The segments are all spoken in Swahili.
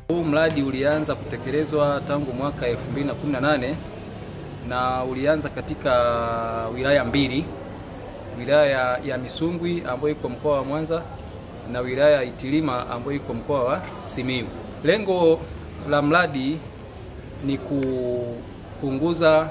Huu mradi ulianza kutekelezwa tangu mwaka 2018 na ulianza katika wilaya mbili, wilaya ya Misungwi ambayo iko mkoa wa Mwanza na wilaya ya Itilima ambayo iko mkoa wa Simiyu. Lengo la mradi ni kupunguza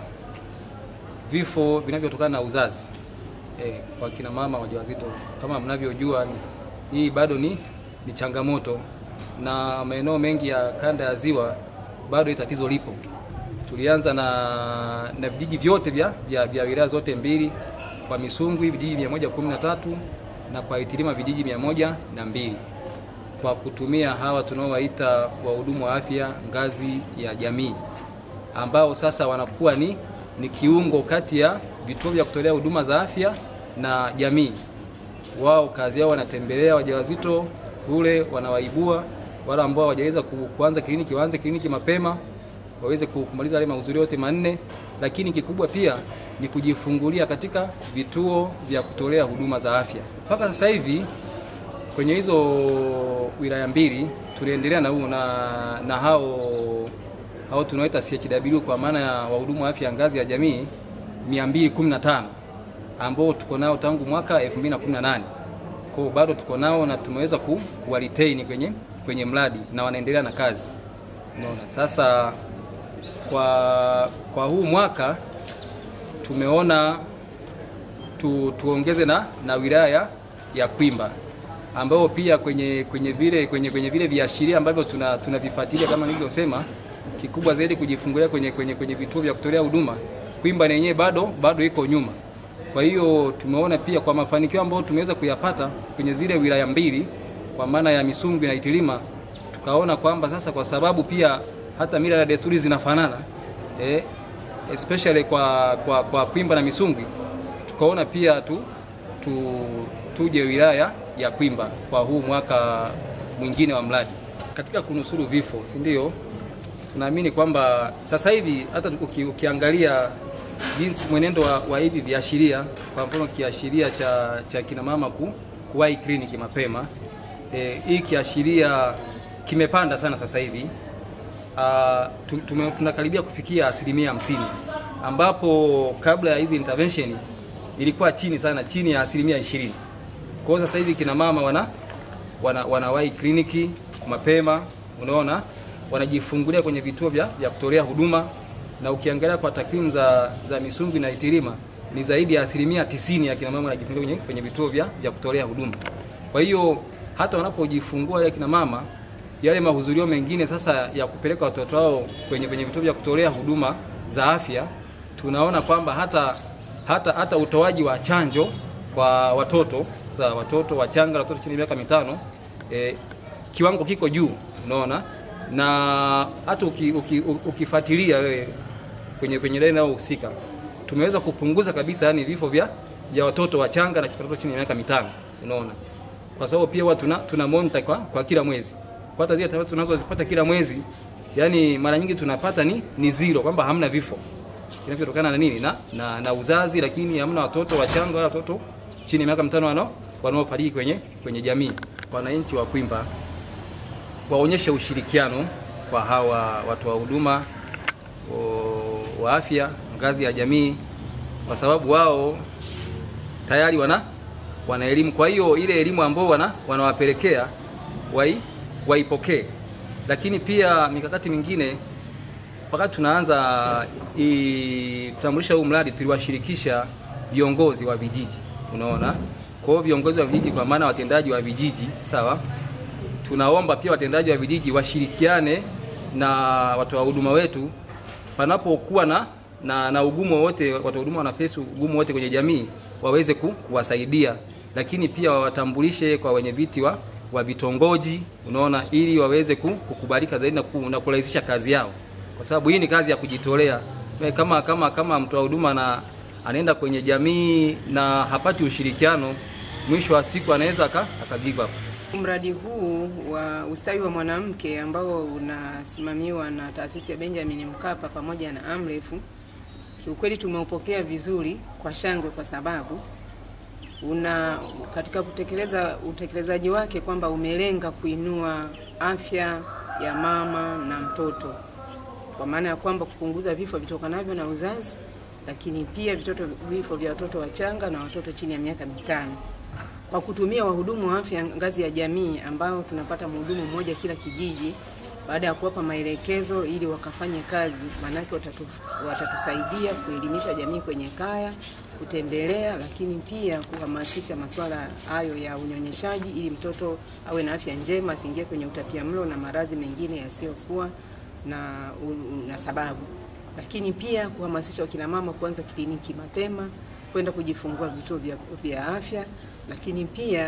vifo vinavyotokana na uzazi eh, kwa kina mama wajawazito. Kama mnavyojua, hii bado ni, ni changamoto na maeneo mengi ya kanda ya ziwa bado hii tatizo lipo. Tulianza na, na vijiji vyote vya, vya, vya wilaya zote mbili, kwa Misungwi vijiji 113 na kwa Itilima vijiji mia moja na mbili kwa kutumia hawa tunaowaita wahudumu wa afya ngazi ya jamii ambao sasa wanakuwa ni, ni kiungo kati ya vituo vya kutolea huduma za afya na jamii. Wao kazi yao wanatembelea wajawazito kule, wanawaibua wale ambao hawajaweza kuanza kliniki waanze kliniki mapema waweze kumaliza yale mahudhurio yote manne, lakini kikubwa pia ni kujifungulia katika vituo vya kutolea huduma za afya. Mpaka sasa hivi kwenye hizo wilaya mbili tuliendelea na, na, na hao hao tunaoita CHW kwa maana ya wahudumu wa afya ngazi ya jamii 215 ambao tuko nao tangu mwaka 2018. Kwa hiyo bado tuko nao na tumeweza ku, kuwa retain kwenye, kwenye mradi na wanaendelea na kazi. Unaona, sasa kwa, kwa huu mwaka tumeona tu, tuongeze na, na wilaya ya Kwimba ambao pia kwenye kwenye vile kwenye kwenye vile viashiria ambavyo tuna tunavifuatilia kama nilivyosema, kikubwa zaidi kujifungulia kwenye kwenye kwenye vituo vya kutolea huduma. Kwimba yenyewe bado bado iko nyuma. Kwa hiyo tumeona pia kwa mafanikio ambayo tumeweza kuyapata kwenye zile wilaya mbili kwa maana ya Misungwi na Itilima, tukaona kwamba sasa kwa sababu pia hata mila na desturi zinafanana eh, especially kwa, kwa, kwa Kwimba na Misungwi, tukaona pia tu, tu, tuje wilaya ya Kwimba kwa huu mwaka mwingine wa mradi katika kunusuru vifo, si ndio? Tunaamini kwamba sasa hivi hata uki, ukiangalia jinsi mwenendo wa, wa hivi viashiria, kwa mfano kiashiria cha, cha kina mama ku, kuwahi kliniki mapema e, hii kiashiria kimepanda sana sasa hivi uh, tunakaribia kufikia asilimia hamsini ambapo kabla ya hizi intervention ilikuwa chini sana, chini ya asilimia ishirini. Kwa hiyo sasa hivi kina mama wana, wana wanawahi kliniki mapema, unaona, wanajifungulia kwenye vituo vya, vya kutolea huduma, na ukiangalia kwa takwimu za, za Misungwi na Itilima ni zaidi ya asilimia tisini ya kina mama wanajifungulia kwenye, kwenye vituo vya, vya kutolea huduma. Kwa hiyo hata wanapojifungua ya kina mama yale mahudhurio mengine sasa ya kupeleka watoto wao kwenye, kwenye vituo vya kutolea huduma za afya, tunaona kwamba hata, hata, hata utoaji wa chanjo kwa watoto za watoto wachanga, watoto chini ya miaka mitano e, kiwango kiko juu, unaona, na hata uki, uki, ukifuatilia wewe kwenye kwenye laini husika tumeweza kupunguza kabisa yani vifo vya, vya watoto wachanga na watoto chini ya miaka mitano, unaona, kwa sababu pia watu tuna, tuna monitor kwa, kwa kila mwezi kwa hata zile taarifa tunazozipata kila mwezi, yani mara nyingi tunapata ni, ni zero kwamba hamna vifo vinavyotokana na nini na, na, na uzazi, lakini hamna watoto wachanga wala watoto chini ya miaka mitano wanao wanaofariki kwenye, kwenye jamii. Wananchi wa Kwimba waonyeshe ushirikiano kwa hawa watu wa huduma wa afya ngazi ya jamii, kwa sababu wao tayari wana wana elimu. Kwa hiyo ile elimu ambao wana wanawapelekea wai waipokee, lakini pia mikakati mingine. Wakati tunaanza kutambulisha huu mradi, tuliwashirikisha viongozi wa vijiji, unaona. Kwa hiyo viongozi wa vijiji, kwa maana watendaji wa vijiji, sawa. Tunaomba pia watendaji wa vijiji washirikiane na watoa huduma wetu panapokuwa na, na, na ugumu wote, watoa huduma wanafesi ugumu wote kwenye jamii, waweze ku, kuwasaidia, lakini pia wawatambulishe kwa wenye viti wa wa vitongoji unaona, ili waweze kukubalika zaidi na, na kurahisisha kazi yao, kwa sababu hii ni kazi ya kujitolea. Kama kama kama mtoa huduma na anaenda kwenye jamii na hapati ushirikiano, mwisho wa siku anaweza aka give up. Mradi huu wa ustawi wa mwanamke ambao unasimamiwa na taasisi ya Benjamin Mkapa pamoja na Amref, kiukweli tumeupokea vizuri kwa shangwe, kwa sababu una katika kutekeleza utekelezaji wake kwamba umelenga kuinua afya ya mama na mtoto, kwa maana ya kwamba kupunguza vifo vitokanavyo na uzazi, lakini pia vitoto vifo vya watoto wachanga na watoto chini ya miaka mitano kwa kutumia wahudumu wa afya ngazi ya jamii ambao tunapata mhudumu mmoja kila kijiji, baada ya kuwapa maelekezo ili wakafanye kazi, maanake watatu, watatusaidia kuelimisha jamii kwenye kaya, kutembelea, lakini pia kuhamasisha masuala hayo ya unyonyeshaji ili mtoto awe na afya njema, asiingie kwenye utapiamlo na maradhi mengine yasiyokuwa na, u- na sababu, lakini pia kuhamasisha wakina mama kuanza kliniki mapema kwenda kujifungua vituo vya, vya afya, lakini pia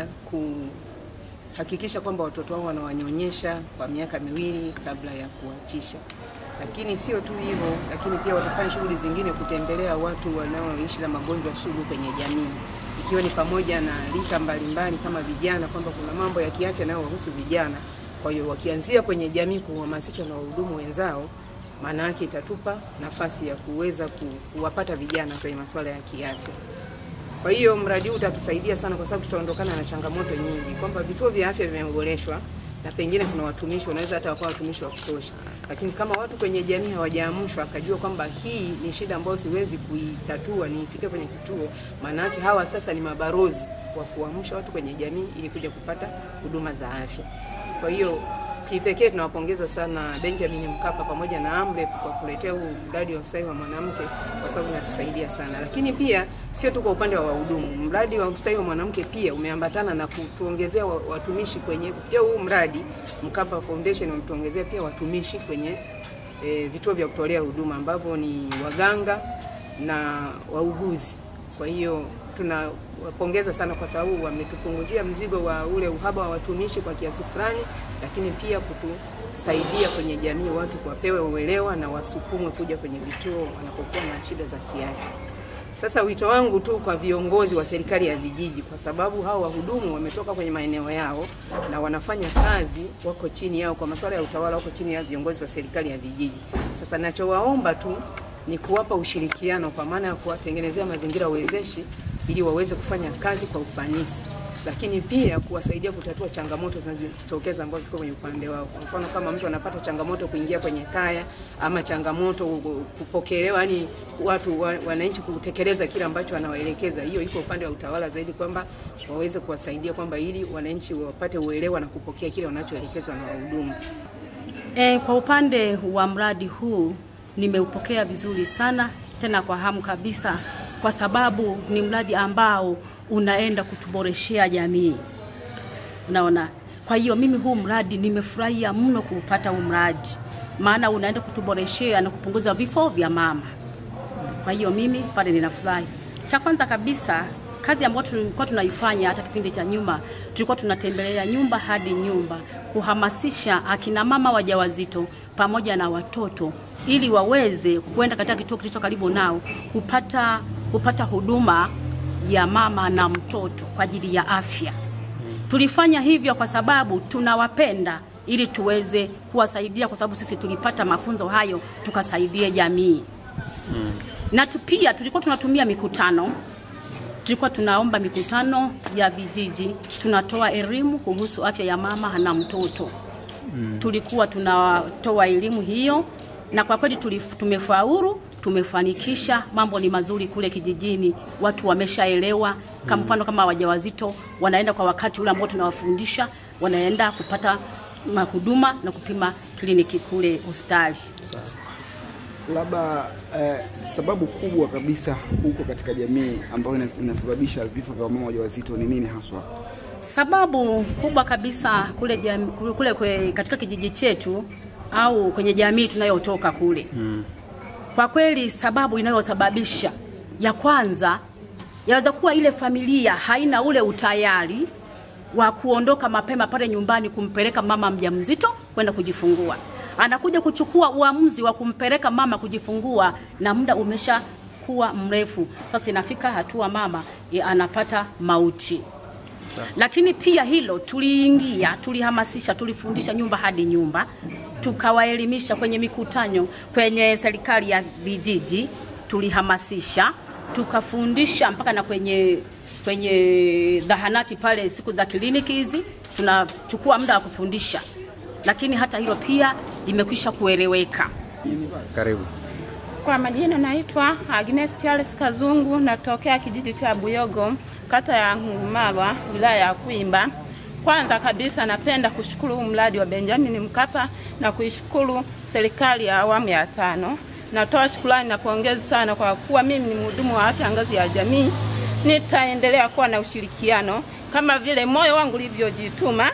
kuhakikisha kwamba watoto wao wanawanyonyesha kwa miaka miwili kabla ya kuachisha. Lakini sio tu hivyo, lakini pia watafanya shughuli zingine, kutembelea watu wanaoishi na magonjwa sugu kwenye jamii, ikiwa ni pamoja na rika mbalimbali kama vijana, kwamba kuna mambo ya kiafya yanayowahusu vijana. Kwa hiyo wakianzia kwenye jamii kuhamasishwa na wahudumu wenzao maana yake itatupa nafasi ya kuweza ku- kuwapata vijana kwenye masuala ya kiafya. Kwa hiyo mradi huu utatusaidia sana, kwa sababu tutaondokana na changamoto nyingi, kwamba vituo vya afya vimeboreshwa na pengine kuna watumishi wanaweza hata wakawa watumishi wa kutosha, lakini kama watu kwenye jamii hawajaamshwa akajua kwamba hii ni shida ambayo siwezi kuitatua niifike kwenye kituo, maana yake hawa sasa ni mabarozi wa kuamsha watu kwenye jamii ili kuja kupata huduma za afya. Kwa hiyo kipekee tunawapongeza sana Benjamin Mkapa pamoja na Amref kwa kuletea huu mradi wa ustawi wa mwanamke kwa sababu inatusaidia sana, lakini pia sio tu kwa upande wa wahudumu. Mradi wa ustawi wa mwanamke pia umeambatana na kutuongezea wa- watumishi kwenye kupitia huu mradi Mkapa Foundation wametuongezea pia watumishi kwenye e, vituo vya kutolea huduma ambavyo ni waganga na wauguzi. Kwa hiyo tunawapongeza sana kwa sababu wametupunguzia mzigo wa ule uhaba wa watumishi kwa kiasi fulani, lakini pia kutusaidia kwenye jamii, watu wapewe uelewa na wasukumwe kuja kwenye vituo wanapokuwa na shida za kiafya. Sasa wito wangu tu kwa viongozi wa serikali ya vijiji, kwa sababu hao wahudumu wametoka kwenye maeneo yao na wanafanya kazi, wako chini yao kwa masuala ya utawala, wako chini ya viongozi wa serikali ya vijiji. Sasa nachowaomba tu ni kuwapa ushirikiano, kwa maana ya kuwatengenezea mazingira wezeshi ili waweze kufanya kazi kwa ufanisi, lakini pia kuwasaidia kutatua changamoto zinazotokeza ambazo ziko kwenye upande wao. Kwa mfano, kama mtu anapata changamoto kuingia kwenye kaya ama changamoto kupokelewa, yani watu wa- wananchi kutekeleza kile ambacho anawaelekeza, hiyo iko upande wa utawala zaidi, kwamba waweze kuwasaidia kwamba ili wananchi wapate uelewa na kupokea kile wanachoelekezwa na wahudumu. E, kwa upande wa mradi huu nimeupokea vizuri sana tena kwa hamu kabisa, kwa sababu ni mradi ambao unaenda kutuboreshea jamii. Unaona, kwa hiyo mimi huu mradi nimefurahia mno kuupata huu mradi, maana unaenda kutuboreshea na kupunguza vifo vya mama. Kwa hiyo mimi pale ninafurahi. Cha kwanza kabisa, kazi ambayo tulikuwa tunaifanya hata kipindi cha nyuma, tulikuwa tunatembelea nyumba hadi nyumba kuhamasisha akina mama wajawazito pamoja na watoto ili waweze kwenda katika kituo kilicho karibu nao kupata kupata huduma ya mama na mtoto kwa ajili ya afya. Tulifanya hivyo kwa sababu tunawapenda ili tuweze kuwasaidia, kwa sababu sisi tulipata mafunzo hayo tukasaidie jamii na tu pia tulikuwa tunatumia mikutano, tulikuwa tunaomba mikutano ya vijiji, tunatoa elimu kuhusu afya ya mama na mtoto mm. Tulikuwa tunatoa elimu hiyo, na kwa kweli tulif- tumefaulu, tumefanikisha. Mambo ni mazuri kule kijijini, watu wameshaelewa. Kama mfano kama wajawazito wanaenda kwa wakati ule ambao tunawafundisha, wanaenda kupata mahuduma na kupima kliniki kule hospitali. Labda eh, sababu kubwa kabisa huko katika jamii ambayo inas- inasababisha vifo vya wamama wajawazito ni nini haswa? Sababu kubwa kabisa kule, jam, kule, kule kwe, katika kijiji chetu au kwenye jamii tunayotoka kule mm. Kwa kweli sababu inayosababisha ya kwanza yaweza kuwa ile familia haina ule utayari wa kuondoka mapema pale nyumbani kumpeleka mama mjamzito kwenda kujifungua. Anakuja kuchukua uamuzi wa kumpeleka mama kujifungua na muda umesha kuwa mrefu. Sasa inafika hatua mama ya anapata mauti. Lakini pia hilo tuliingia, tulihamasisha, tulifundisha nyumba hadi nyumba, tukawaelimisha kwenye mikutano, kwenye serikali ya vijiji tulihamasisha, tukafundisha mpaka na kwenye kwenye zahanati pale siku za kliniki hizi tunachukua muda wa kufundisha, lakini hata hilo pia limekwisha kueleweka. Karibu. Kwa majina naitwa Agnes Charles Kazungu, natokea kijiji cha Buyogo, kata ya Ngumalwa, wilaya ya Kwimba. Kwanza kabisa napenda kushukuru huu mradi wa Benjamin Mkapa na kuishukuru serikali ya awamu ya tano. Natoa shukrani na pongezi sana kwa kuwa mimi ni mhudumu wa afya ngazi ya jamii. Nitaendelea kuwa na ushirikiano kama vile moyo wangu ulivyojituma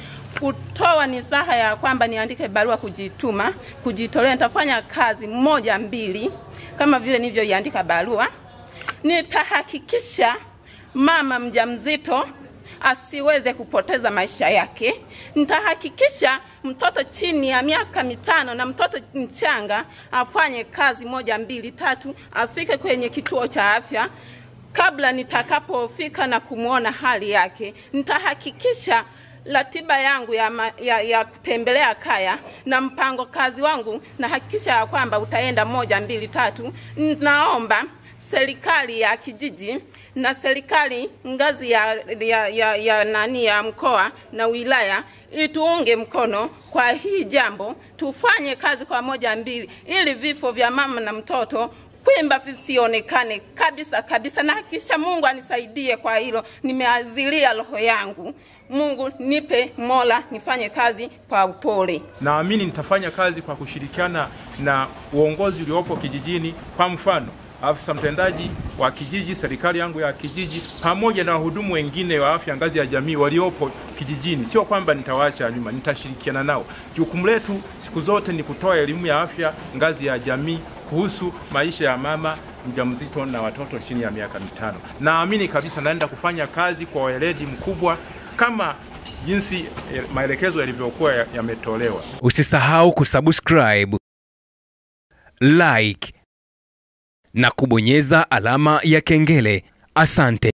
kutoa nisaha ya kwamba niandike barua kujituma, kujitolea. Nitafanya kazi moja mbili kama vile nilivyoiandika barua. Nitahakikisha mama mjamzito asiweze kupoteza maisha yake. Nitahakikisha mtoto chini ya miaka mitano na mtoto mchanga afanye kazi moja mbili tatu, afike kwenye kituo cha afya kabla nitakapofika na kumwona hali yake. Nitahakikisha ratiba yangu ya, ma, ya, ya kutembelea kaya na mpango kazi wangu nahakikisha ya kwamba utaenda moja mbili tatu. Naomba serikali ya kijiji na serikali ngazi ya, ya, ya, ya nani ya mkoa na wilaya ituunge mkono kwa hii jambo, tufanye kazi kwa moja mbili, ili vifo vya mama na mtoto Kwimba visionekane kabisa kabisa, na hakikisha Mungu anisaidie kwa hilo. Nimeazilia roho yangu, Mungu nipe mola, nifanye kazi kwa upole. Naamini nitafanya kazi kwa kushirikiana na uongozi uliopo kijijini, kwa mfano afisa mtendaji wa kijiji, serikali yangu ya kijiji, pamoja na wahudumu wengine wa afya ngazi ya jamii waliopo kijijini. Sio kwamba nitawaacha nyuma, nitashirikiana nao. Jukumu letu siku zote ni kutoa elimu ya afya ngazi ya jamii kuhusu maisha ya mama mjamzito na watoto chini ya miaka mitano. Naamini kabisa naenda kufanya kazi kwa weledi mkubwa kama jinsi maelekezo yalivyokuwa yametolewa. Usisahau kusubscribe, like na kubonyeza alama ya kengele. Asante.